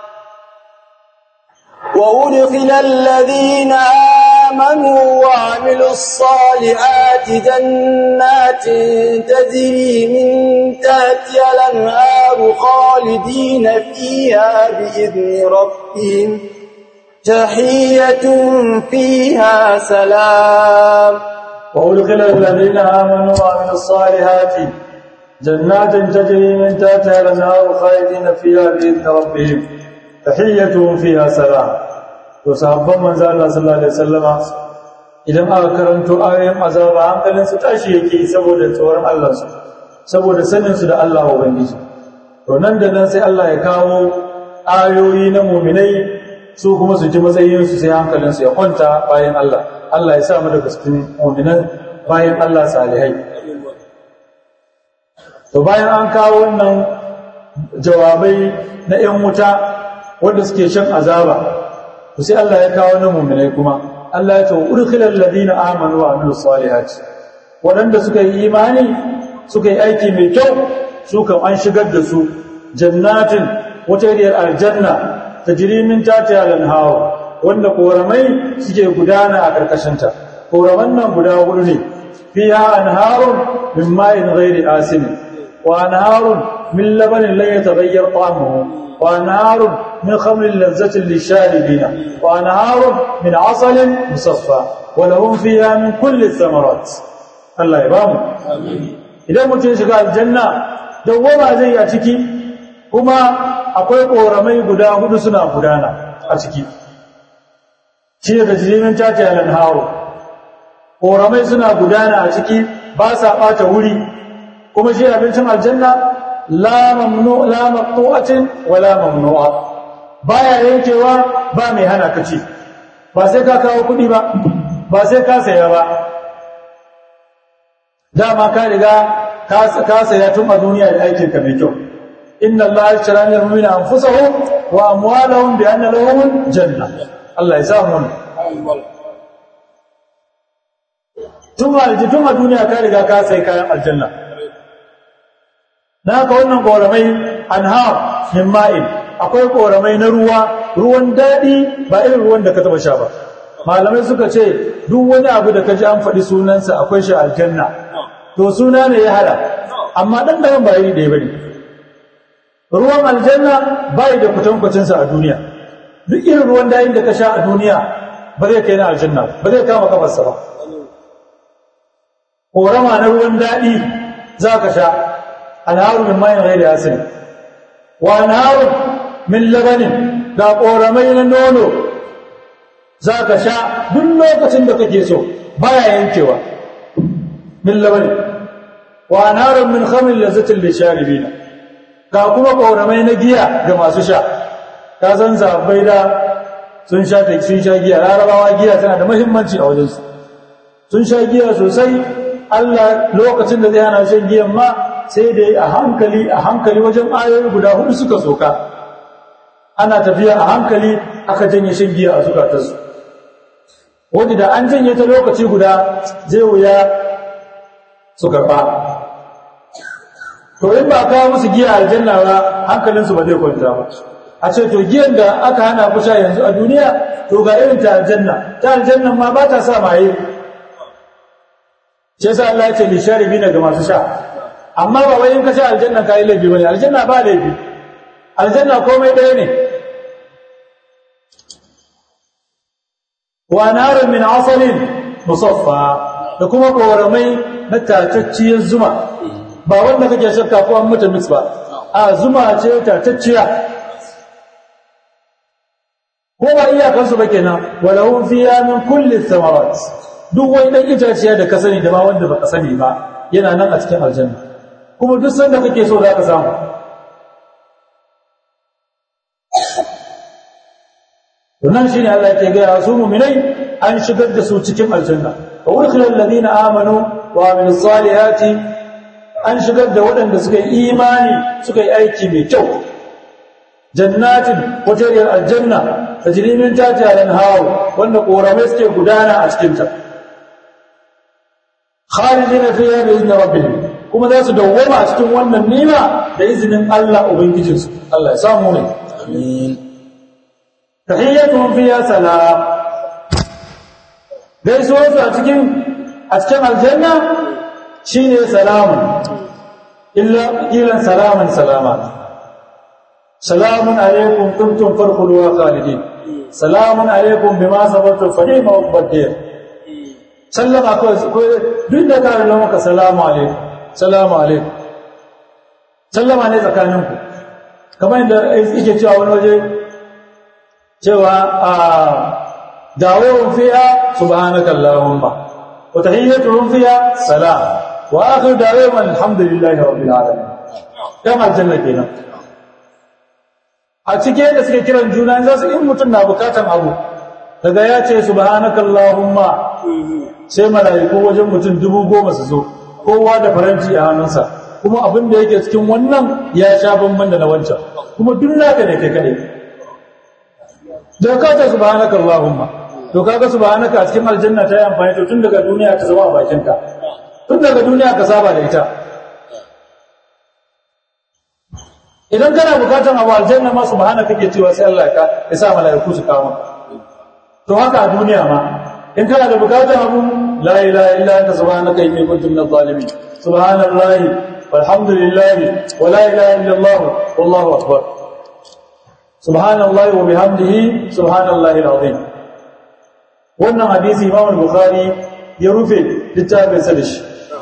وأدخل الذين آمنوا وعملوا الصالحات جنات تجري من تحتها الأنهار خالدين فيها بإذن ربهم تحية فيها سلام وأدخل الذين آمنوا وعملوا الصالحات جنات تجري من تحتها الأنهار خالدين فيها بإذن ربهم تحيتهم فيها سلام وصحابban manzo Allah sallallahu alaihi wasallama idan aka karanto ayoyin azaba hankalin su tashi yake saboda tsoron Allah su saboda sanin su da Allah ubangiji to nan da nan sai Allah ya kawo ayoyi na mu'minai su kuma su ji matsayin su sai hankalin su ya kwanta bayan Allah Allah ya sa mu daga cikin mu'minan bayan Allah salihai to bayan an kawo wannan jawabai na 'yan wuta wanda suke shan azaba to sai Allah ya kawo na mu'minai kuma Allah ya ce urkhilal ladina amanu wa amilus salihati wadanda suka yi imani suka yi aiki mai kyau su kan an shigar da su jannatin wata iriyar aljanna tajri min tahtiha al-anhar wanda koramai suke gudana a karkashin ta koraman nan guda hudu ne fiha anharun min ma'in ghairi asin wa anharun min labanin la yataghayyar ta'amuhu وأنهار من خمر لذة للشاربين وأنهار من عسل مصفى ولهم فيها من كل الثمرات الله يبام idan mutum ya shiga aljanna dawwama zai yi a ciki kuma akwai ƙoramai guda hudu suna gudana a ciki shi da jirimin tace alan hawo ƙoramai suna gudana a ciki ba sa ɓata wuri kuma shi abincin aljanna la mamnu la maqtu'atin wala mamnu'a baya yankewa ba mai hana ka ci ba sai ka kawo kudi ba ba sai ka saya ba dama ka riga ka saya tun a duniya da aikin ka mai kyau inna allaha yashtara min al-mu'minina anfusahum wa amwalahum bi anna lahum janna Allah ya samu tun a tun a duniya ka riga ka sai kayan aljanna na haka wannan ƙoramai anhar min ma'in akwai ƙoramai na ruwa ruwan daɗi ba irin ruwan da ka taɓa sha ba malamai suka ce duk wani abu da ka ji an faɗi sunansa akwai shi aljanna to suna ne ya hada amma ɗan ɗayan ba iri ɗaya ba ne ruwan aljanna ba da kwatankwacinsa a duniya duk irin ruwan daɗin da ka sha a duniya ba zai kai na aljanna ba zai kama kafarsa ba ƙorama na ruwan daɗi za ka sha anharu min mayin ghairi asin wa anharu min labanin ga koramai na nono zaka sha duk lokacin da kake so baya yankewa min labanin wa anharu min khamrin lazzatin lisharibina ga kuma ƙoramai na giya ga masu sha ka san sabbai da sun sha ta sun sha giya larabawa giya tana da muhimmanci a wajensu sun sha giya sosai Allah lokacin da zai hana shan giyan ma sai da a hankali a hankali wajen ayoyi guda hudu suka soka ana tafiya a hankali aka janye shan giya a zukatarsu wanda da an janye ta lokaci guda zai wuya su karɓa to in ba kawo musu giya aljanna ba hankalinsu ba zai kwanta ba a ce to giyan da aka hana ku sha yanzu a duniya to ga irin ta aljanna ta aljanna ma ba ta sa maye shi yasa Allah ya ce li sharibina ga masu sha amma ba wai in ka sha aljanna ka yi laifi bane aljanna ba laifi aljanna komai ɗaya ne wa narun min asalin musaffa da kuma koramai na tatacciyar zuma ba wanda kake shakka ko an mutu mix ba a zuma ce tatacciya ko ba iyakansu ba kenan walahum fiya min kulli thamarat duk wani dan itaciya da ka sani da ma wanda baka sani ba yana nan a cikin aljanna kuma duk sanda kake so za ka samu wannan shine Allah yake ga su mu'minai an shigar da su cikin aljanna wa udkhila alladhina amanu wa amilus salihati an shigar da waɗanda suka yi imani suka yi aiki mai kyau jannatin watariyar aljanna tajri min tahtiha al-anhar wanda koramai suke gudana a cikin ta khalidina fiha bi idni rabbihim kuma za su dawwama a cikin wannan nima da izinin Allah ubangijinsu Allah ya samu ne amin tahiyyatuhum fiha salam gaisuwar su a cikin a cikin aljanna shine salamun illa ilan salaman salama salamun alaikum kuntum farqulu khalidin salamun alaikum bima sabartum fa ni'ma uqbadir sallama ko duk da kare maka salamu alaikum salamu alaikum sallama ne tsakaninku kamar yadda yake cewa wani waje cewa a dawowin fiya subhanaka allahumma wa tahiyyatuhum fiya salam wa akhir dawowin alhamdulillahi rabbil alamin dan aljanna kenan a cike da suke kiran juna za su in mutum na bukatan abu daga ya ce subhanaka allahumma sai mala'iku wajen mutum dubu goma su zo kowa da faranti a hannunsa kuma abin da yake cikin wannan ya sha bamban da na wancan kuma duk naka ne kai kadai da ka ta subhanaka allahumma to kaga subhanaka a cikin aljanna ta yi amfani to tun daga duniya ta zama a bakin ka tun daga duniya ka saba da ita idan kana bukatan abu aljanna ma subhanaka kake cewa sai Allah ka ya sa malaiku su kawo to haka a duniya ma in kana da bukatan abu la ilaha illa anta subhanaka inni kuntu minadh zalimin subhanallahi walhamdulillahi wa la ilaha illa allah wallahu akbar subhanallahi wa bihamdihi subhanallahi alazim wannan hadisi imam al-bukhari ya rufe littafin sa da shi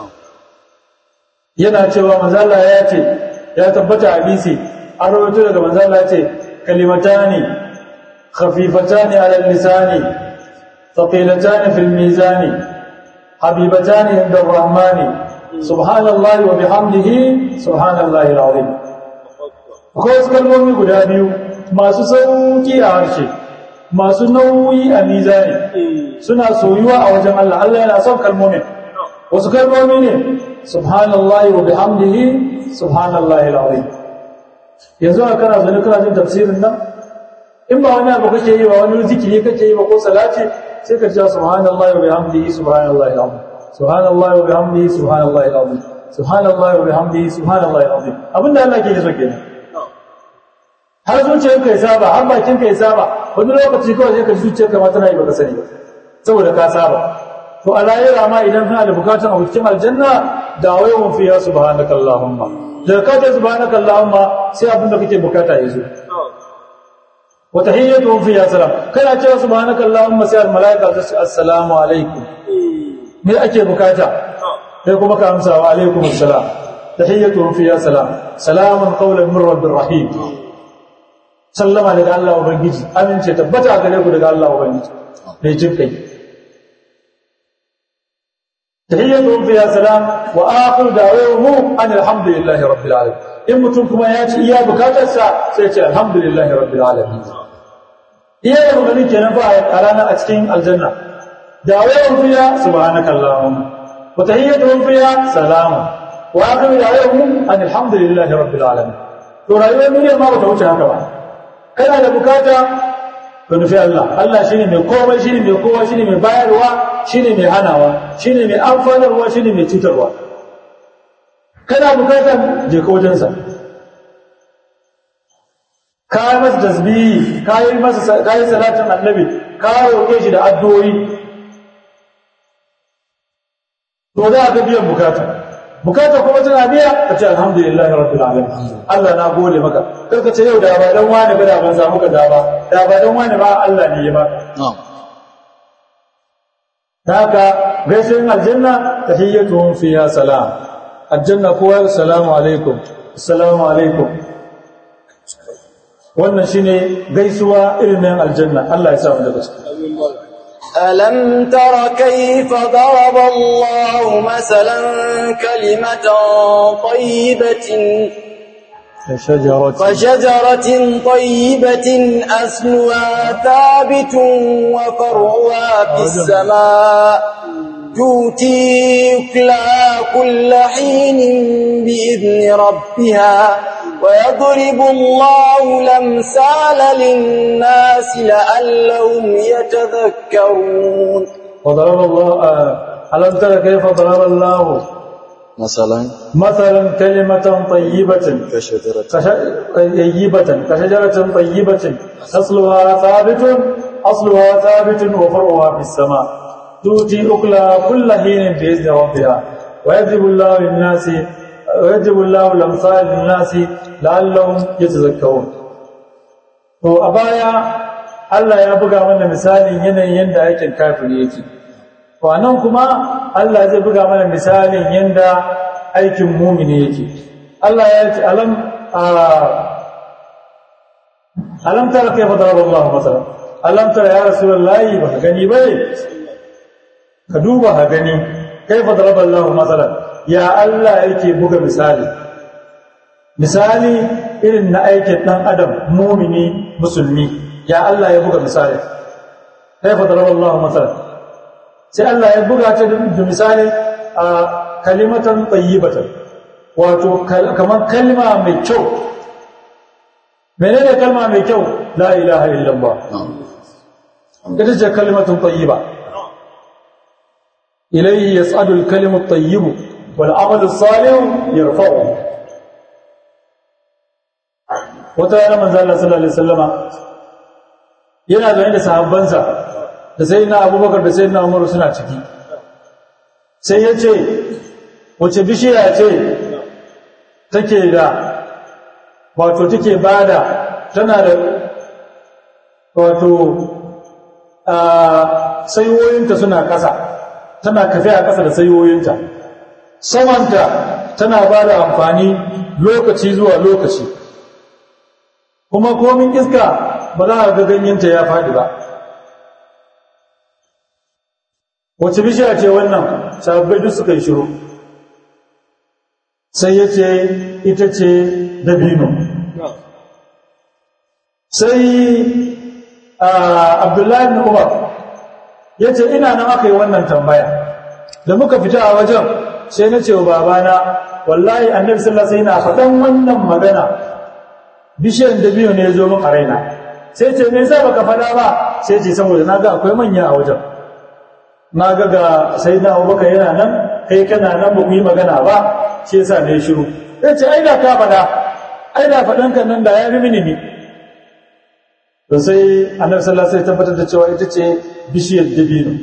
yana cewa manzo Allah ya ce ya tabbata hadisi an rawaito daga manzo Allah ya ce kalimatani khafifatani ala lisani thaqilatani fil mizani habibatani inda ar-rahmani subhanallahi wa bihamdihi subhanallahi alazim akwai wasu kalmomi guda biyu masu sauki a harshe masu nauyi a mizani suna soyuwa a wajen Allah Allah yana son kalmomin wasu kalmomi ne subhanallahi wa bihamdihi subhanallahi alazim yanzu a kana zane kana jin tafsirin nan in ba wani abu kake yi ba wani zikiri kake yi ba ko salati sai ka ce subhanallahi wa bihamdihi subhanallahi alazim subhanallahi wa bihamdihi subhanallahi alazim subhanallahi wa bihamdihi subhanallahi alazim abinda Allah ke yi so kenan har zuciyarka ya saba har bakinka ya saba wani lokaci kawai sai ka zuciyarka ma tana yi baka sani ba saboda ka saba to a lahira ma idan kana da bukatun abu cikin aljanna da wayun fiya subhanaka allahumma da ka ta subhanaka allahumma sai abin da kake bukata ya zo wa tahiyyatuhum fiya salam kana cewa subhanaka allahumma sai al malaika ta ce assalamu alaikum me ake bukata sai kuma ka amsa wa alaikum assalam tahiyyatuhum fiya salam salamun qawlan min rabbir rahim sallama daga Allah ubangiji amince tabbata gare ku daga Allah ubangiji mai jin kai tahiyyatuhum fiha salam wa akhir da'awahum an alhamdulillahi rabbil alamin in mutum kuma ya ci iya bukatarsa sai ya ce alhamdulillahi rabbil alamin iya da maganin kenan fa a ranar a cikin aljanna da'awahum fiha subhanakallahumma wa tahiyyatuhum fiha salam wa akhir da'awahum an alhamdulillahi rabbil alamin to rayuwar duniyar ma bata wuce haka ba kana da bukata ka nufi Allah Allah shine mai komai shine mai kowa shine mai bayarwa shine mai hanawa shine mai amfanarwa shine mai cutarwa kana bukatar je ka wajensa ka yi masa tasbihi ka yi masa ka yi salatin annabi ka roƙe shi da addu'o'i to za ka biyan bukata bukata kuma tana biya ka ce alhamdulillahi rabbil alamin Allah na gode maka kar ka ce yau da ba dan wani ba da ban samu ka da ba da ba dan wani ba Allah ne ya baka haka gaisuwar aljanna tahiyyatuhum fiha salam aljanna kowa assalamu alaikum assalamu alaikum wannan shine gaisuwa irin aljanna Allah ya sa mu daga cikin ألم تر كيف ضرب الله مثلا كلمة طيبة كشجرة كشجرة طيبة أصلها ثابت وفرعها في السماء تؤتي أكلها كل حين بإذن ربها ويضرب الله الأمثال للناس لعلهم يتذكرون وضرب الله آه، ألم تر كيف ضرب الله مثلا مثلا كلمة طيبة كشجرة كش- طيبة كشجرة طيبة أصلها ثابت أصلها ثابت وفرعها في السماء تؤتي أكلها كل حين بإذن ربها ويضرب الله للناس ويضرب الله الأمثال للناس لعلهم يتذكرون to a baya Allah ya buga mana misalin yanayin yadda aikin kafiri yake to anan kuma Allah zai buga mana misalin yadda aikin mumini yake Allah ya ce alam a alam tara kayfa daraba Allah masalan alam tara ya rasulullahi ba ka gani bane ka duba ka gani kayfa daraba Allah masalan ya Allah yake buga misali misali irin na aikin dan adam mumini musulmi ya Allah ya buga misali kayfa daraba Allah masalan sai Allah ya buga ta da misali a kalimatan tayyibatan wato kamar kalma mai kyau menene kalma mai kyau la ilaha illallah ita ce kalimatun tayyiba ilayhi yas'adu al-kalimu at-tayyib wal 'amalu as-salih yarfa'u wata yana manzo Allah sallallahu alaihi wasallama yana zaune da sahabbansa da sayyidina Abubakar da sayyidina Umar suna ciki sai yace wace bishiya ce take da wato take bada tana da wato a sayoyinta suna ƙasa tana kafe a ƙasa da sayoyinta samanta tana ba da amfani lokaci zuwa lokaci kuma komin iska ba za a ga ganyenta ya faɗi ba wace bishiya ce wannan sababbai duk suka yi shiru sai ya ce ita ce dabino sai abdullahi bin umar ya ce ina nan aka yi wannan tambaya da muka fita a wajen sai na ce wa babana wallahi annabi sallallahu alaihi wasallam faɗan wannan magana bishiyar dabino ne ya zo min a raina sai ce me yasa baka faɗa ba sai ce saboda naga akwai manya a wajen naga ga sayyidina Abubakar yana nan kai kana nan ba ku yi magana ba shi yasa ne shiru sai ce ai da ka faɗa ai da faɗan kan nan da ya fi mini ne to sai annabi sallallahu alaihi wasallam tabbatar da cewa ita ce bishiyar dabino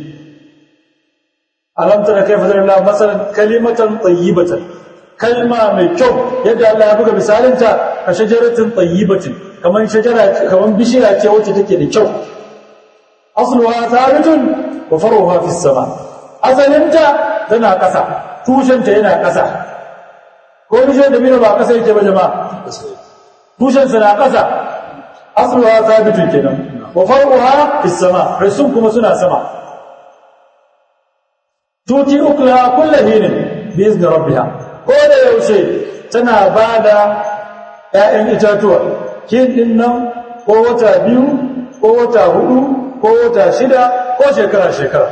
alam tara kayfa darala masalan kalimatan tayyibatan kalma mai kyau yadda Allah ya buga misalinta ka shajaratin tayyibatin kaman shajara kaman bishiya ce wacce take da kyau asluha thabitun wa faruha fis sama asalinta tana kasa tushenta yana kasa ko bishiyar dabino ba kasa yake ba jama'a tushensa na kasa asluha thabitun kenan wa far'uha fis sama rasul kuma suna sama tuti ukla kullu hinin bi izni rabbiha ko da yaushe tana bada ƴaƴan itatuwa kin din nan ko wata biyu ko wata hudu ko wata shida ko shekara shekara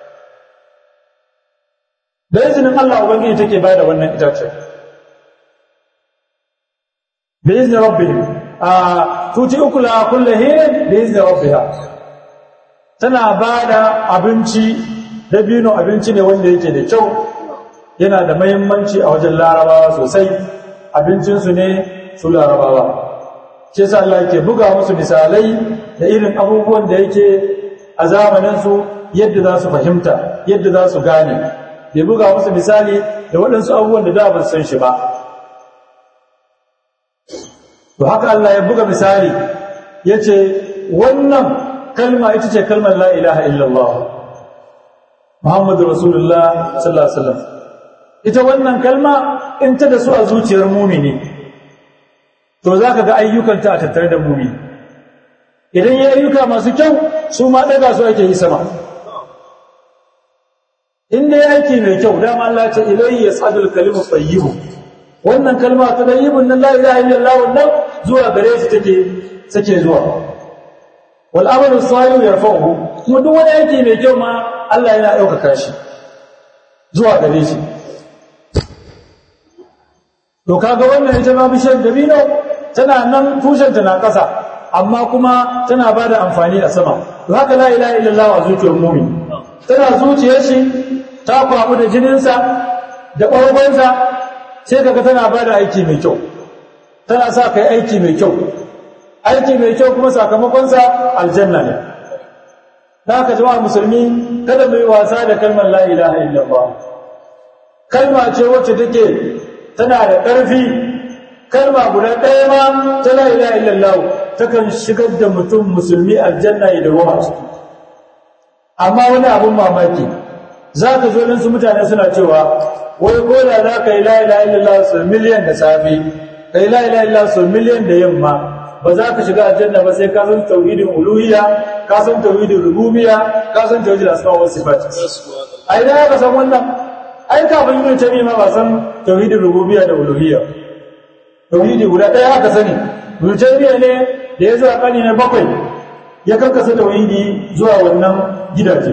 da izinin Allah ubangiji take bada wannan itace bi izni rabbihim a tuti ukla kullu hinin bi izni rabbiha tana bada abinci dabino abinci ne wanda yake da kyau yana da mahimmanci a wajen larabawa sosai abincinsu ne su larabawa ce sa Allah yake buga musu misalai da irin abubuwan da yake a zamaninsu yadda za su fahimta yadda za su gane bai buga musu misali da waɗansu abubuwan da da ba san shi ba to haka Allah ya buga misali ya ce wannan kalma ita ce kalmar la ilaha illallah Muhammadu Rasulullah sallallahu Alaihi wasallam ita wannan kalma in ta da su a zuciyar mumini to za ka ga ayyukanta a tattare da mumini idan ya ayyuka masu kyau su ma ɗaga su ake yi sama in dai aiki mai kyau dama Allah ce ilayhi yasadul kalimu tayyibu wannan kalma ta tayyibun nan la ilaha illallah wannan zuwa gare shi take take zuwa wal amalu salih yarfa'uhu kuma duk wani aiki mai kyau ma Allah yana ɗaukaka shi zuwa gare shi to kaga wannan ita ma bishiyar dabino tana nan tushenta na ƙasa amma kuma tana ba da amfani a sama to haka la ilaha illallah a zuciyar mumin tana zuciyar shi ta kwamu da jininsa da ɓargonsa sai kaga tana ba da aiki mai kyau tana sa kai aiki mai kyau aiki mai kyau kuma sakamakonsa aljanna ne da haka jama'a musulmi kada mu yi wasa da kalmar la ilaha illallah kalma ce wacce take tana da ƙarfi kalma guda ɗaya ma ta la ilaha illallah takan shigar da mutum musulmi aljanna ya dawo a ciki amma wani abun mamaki za ka zo su mutane suna cewa wai ko da za ka yi la ilaha illallah sau miliyan da safe ka yi la ilaha illallah sau miliyan da yamma ba za ka shiga aljanna ba sai ka san tauhidin uluhiyya ka san tauhidin rububiyya ka san tauhidin asma wa sifat ai da ka san wannan ai kafin yin tabi ma ba san tauhidin rububiyya da uluhiyya tauhidi guda ɗaya aka sani rububiyya ne da ya zuwa kani na bakwai ya karkasa tauhidi zuwa wannan gidaje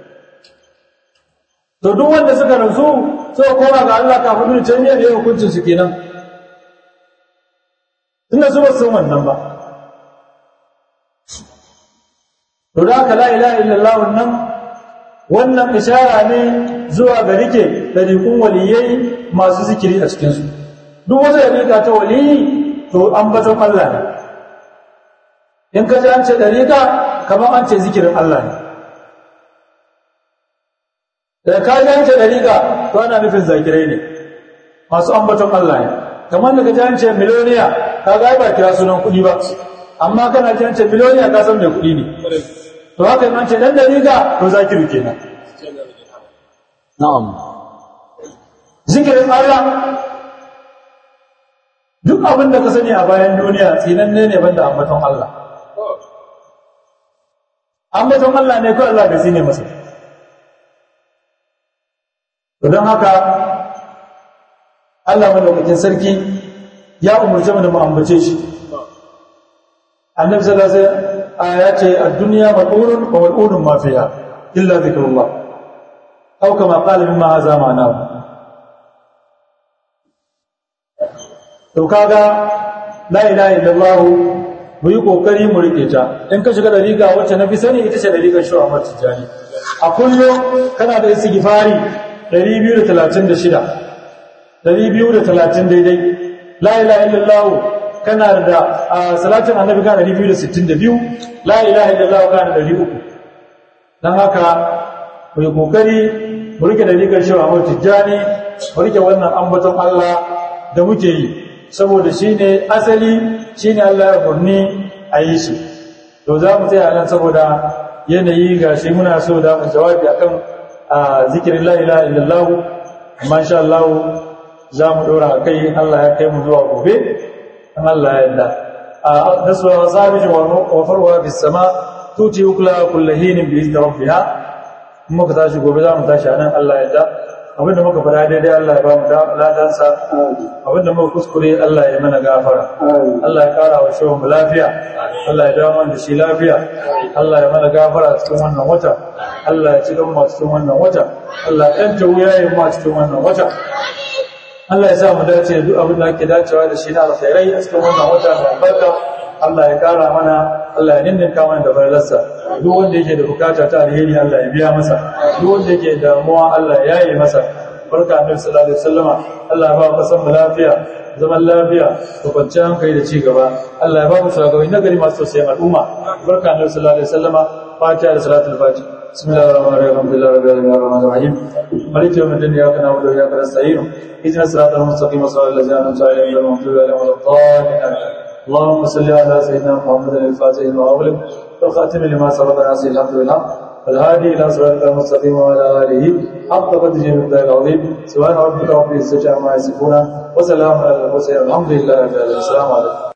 to duk wanda suka rasu suka koma ga Allah kafin yin tabi ne hukuncin su kenan tunda su ba san wannan ba to da aka la ilaha illallah wannan wannan ishara ne zuwa ga rike dariƙun waliyai masu zikiri a cikinsu duk wata dariƙa ta waliyi to ambaton Allah ne in ka ji an ce dariƙa kamar an ce zikirin Allah ne da ka ji an ce dariƙa to ana nufin zakirai ne masu ambaton Allah ne kamar da ka ji an ce miliyoniya ka ga ba kira sunan kuɗi ba amma kana ji an ce miliyoniya ka san mai kuɗi ne to haka in an ce dan dariƙa to zakiru kenan na'am zikirin Allah duk abin da ka sani a bayan duniya tsinanne ne banda ambaton Allah ambaton Allah ne ko Allah bai ne masa to don haka Allah madaukakin sarki ya umarce mu da mu ambace shi annabi sallallahu alaihi wasallam ya ce ad-dunya mal'unun wa mal'unun ma fiha illa dhikrullah aw kama qala mimma hadha ma'nahu to kaga la ilaha illallah mu yi kokari mu rike ta in ka shiga dariga wacce na fi sani ita ce dariƙar shi Ahmad Tijani a kullum kana da istighfari 236 230 daidai la ilaha illallah kana da salatin annabi kana 262 la ilaha illallah kana da 300 dan haka mu yi kokari mu rike dariƙar shi Ahmad Tijani mu rike wannan ambaton Allah da muke yi saboda shi ne asali shi ne Allah ya burni a yi shi to za mu tsaya nan saboda yanayi ga shi muna so da mu jawabi akan zikirin la ilaha illallah amma insha Allah za mu dora kai Allah ya kai mu zuwa gobe an Allah ya yarda naswa sabij wa farwa bis sama tuti ukla kullu hinin bi izni rabbiha in muka tashi gobe za mu tashi a nan Allah ya da abinda muka fara daidai Allah ya ba mu ladansa abinda muka kuskure Allah ya mana gafara Allah ya kara wa shehun mu lafiya Allah ya dawo da shi lafiya Allah ya mana gafara cikin wannan wata Allah ya ci gan mu cikin wannan wata Allah ya yanta wuyayen mu cikin wannan wata Allah ya sa mu dace duk abin da ake dacewa da shi na alkhairai a cikin wannan wata mai albarka Allah ya kara mana Allah ya ninninka mana da farlarsa duk wanda yake da bukata ta alheri Allah ya biya masa duk wanda yake damuwa Allah ya yi masa barka annabi sallallahu alaihi wasallama Allah ya ba mu kasan mu lafiya zaman lafiya da kwanciyar hankali da ci gaba Allah ya ba mu shugabanni nagari masu tausayin al'umma barka annabi sallallahu alaihi wasallama fatiha da salatul fatiha بسم الله الرحمن الرحيم الحمد لله رب العالمين الرحمن الرحيم مالك يوم الدين اياك نعبد واياك نستعين اهدنا الصراط المستقيم صراط الذين انعمت عليهم غير المغضوب عليهم ولا الضالين اللهم صل على سيدنا محمد الفاتح لما أغلق والخاتم لما سبق ناصر الحمد لله والهادي الى صراط المستقيم وعلى اله حق قدره المقدار العظيم سبحان ربك رب العزه عما يصفون وسلام على المرسلين الحمد لله رب العالمين السلام عليكم